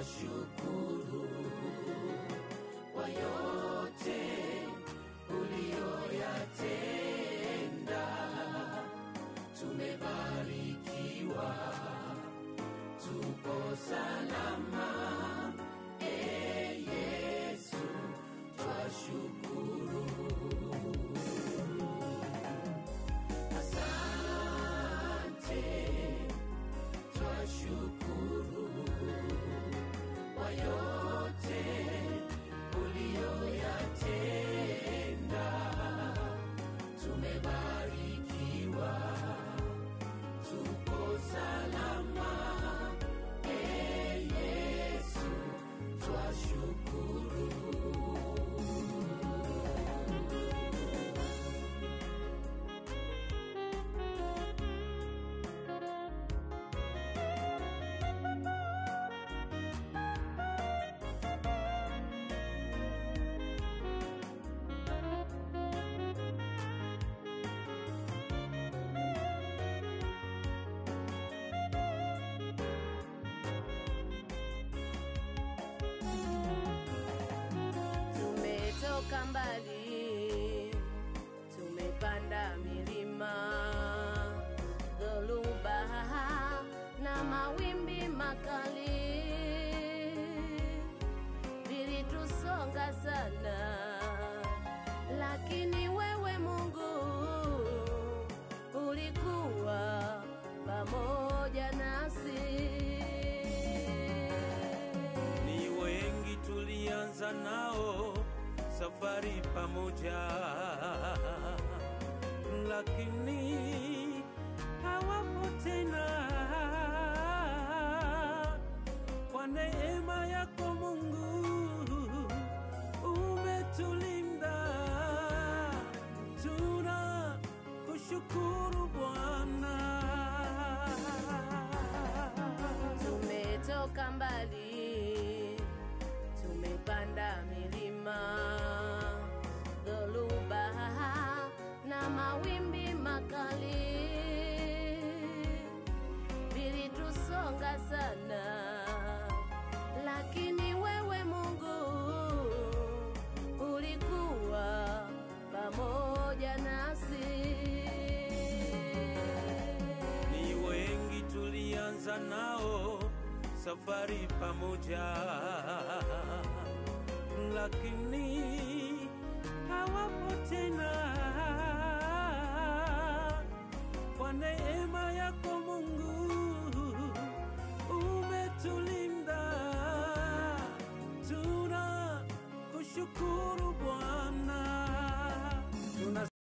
twashukuru kwa yote uliyoyatenda. Tumebarikiwa, tupo salama. E Yesu, twashukuru. Asante, twashukuru kwa yote uliyoyatenda. Tumebarikiwa, tupo salama. E Yesu, twashukuru. Tumetoka mbali, tumepanda milima, dhoruba na mawimbi makali vilitusonga sana, lakini wewe Mungu ulikuwa pamoja nasi. Ni wengi tulianza nao safari pamoja, lakini hawapo tena. Kwa neema yako Mungu umetulinda, tuna kushukuru Bwana. Tumetoka mbali, tumepanda milima, dhoruba na mawimbi makali vilitusonga sana, lakini wewe Mungu ulikuwa pamoja nasi. Ni wengi tulianza nao safari pamoja, lakini hawapo tena. Kwa neema yako Mungu